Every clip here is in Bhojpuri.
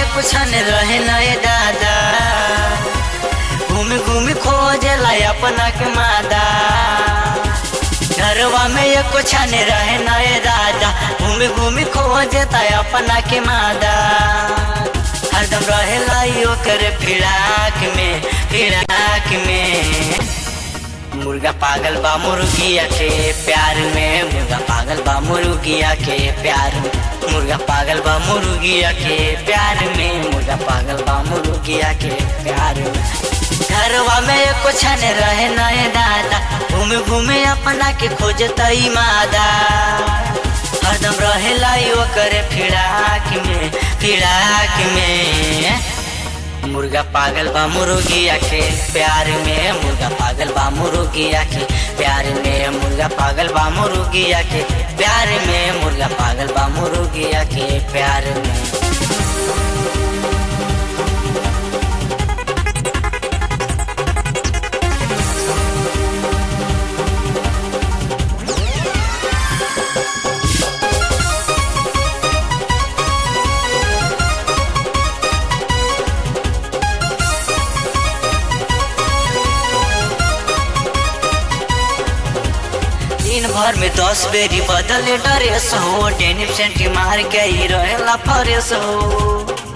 कुछ न रहे नए दादा घूमी घूमी खोजला अपना के मादा घरवा में ये कुछ न रहे नए दादा घूमी घूमी खोजता अपना के मादा हरदम रहेला यो करे फिराक में फिराक में मुर्गा पागल बा मुर्गिया के प्यार में मुर्गा पागल बा मुर्गिया के प्यार में मुर्गा पागल बा मुर्गिया के प्यार में मुर्गा पागल बा मुर्गिया के प्यार में घरवा में कुछ न रहे नए दादा घूमे घूमे अपना के खोजता मादा हरदम रहेला यो करे फिराक में फिराक में मुर्गा पागल बा मुर्गिया के प्यार में मुर्गा पागल बा मुर्गिया के प्यार में मुर्गा पागल बा मुर्गिया के प्यार में मुर्गा पागल बा मुर्गिया के प्यार में दिन भर में दस बेरी बदले ड्रेस हो डेनिम सेंटी मार के ही रहेला फरेस हो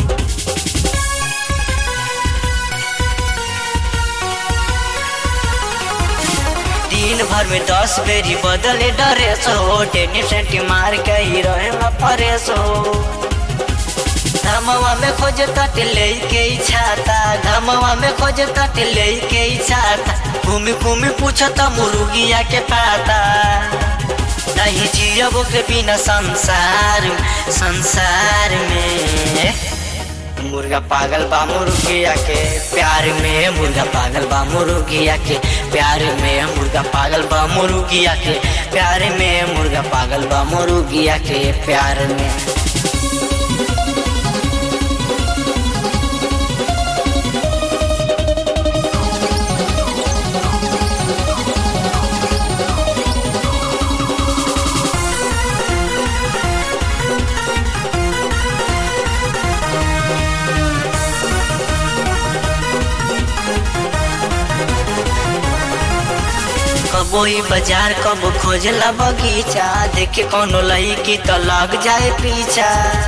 दिन भर में दस बेरी बदले ड्रेस हो डेनिम सेंटी मार के ही रहेला फरेस हो धमवा में खोज तट ले के छाता धमवा में खोज तट ले के छाता घूमी घूमी पूछता मुर्गिया के पाता नहीं जियब के बिना संसार संसार में मुर्गा पागल बा मुर्गिया के प्यार में मुर्गा पागल बा मुर्गिया के प्यार में मुर्गा पागल बा मुर्गिया के प्यार में मुर्गा पागल बा मुर्गिया के प्यार में कबो ही बाजार कबो खोजला बगीचा देखे कोनो लईकी तो लग जाए पीछा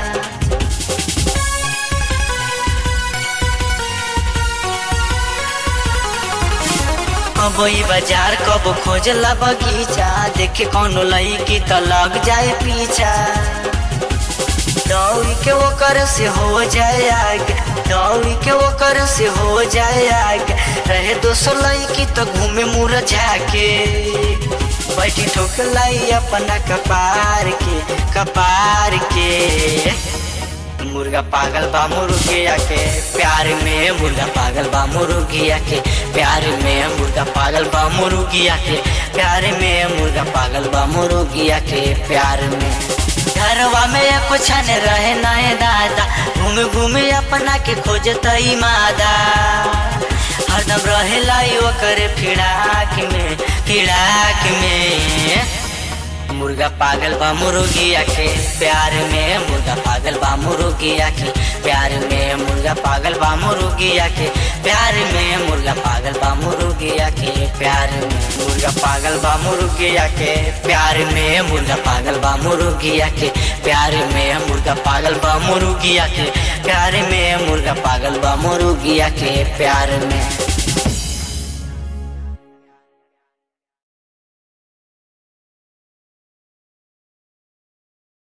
कबो ही बाजार कबो खोजला बगीचा देखे कोनो लईकी तो लग जाए पीछा दौड़ी के वो कर से हो जाए आगे दौड़ी के वो कर से हो जाए आगे रहे दोसो लड़की तो घूमे मुरझा के बैठी ठोकलाई अपना कपार के कपार के मुर्गा पागल बा मुर्गिया के प्यार में मुर्गा पागल बा मुर्गिया के प्यार में मुर्गा पागल बा मुर्गिया के प्यार में मुर्गा पागल बा मुर्गिया के प्यार में घरवा में कुछ न रहे नए दादा घूमे घूमे अपना के खोजता मादा हरदम रहेला यो करे फिराक में फिराक में मुर्गा पागल बा मुर्गिया के प्यार में मुर्गा पागल बा मुर्गिया के प्यार में मुर्गा पागल बा मुर्गिया के प्यार में मुर्गा पागल बा मुर्गिया के प्यार में मुर्गा पागल बा मुर्गिया के प्यार में मुर्गा पागल बा मुर्गिया के प्यार में मुर्गा पागल बा मुर्गिया के प्यार में मुर्गा पागल बा मुर्गिया के प्यार में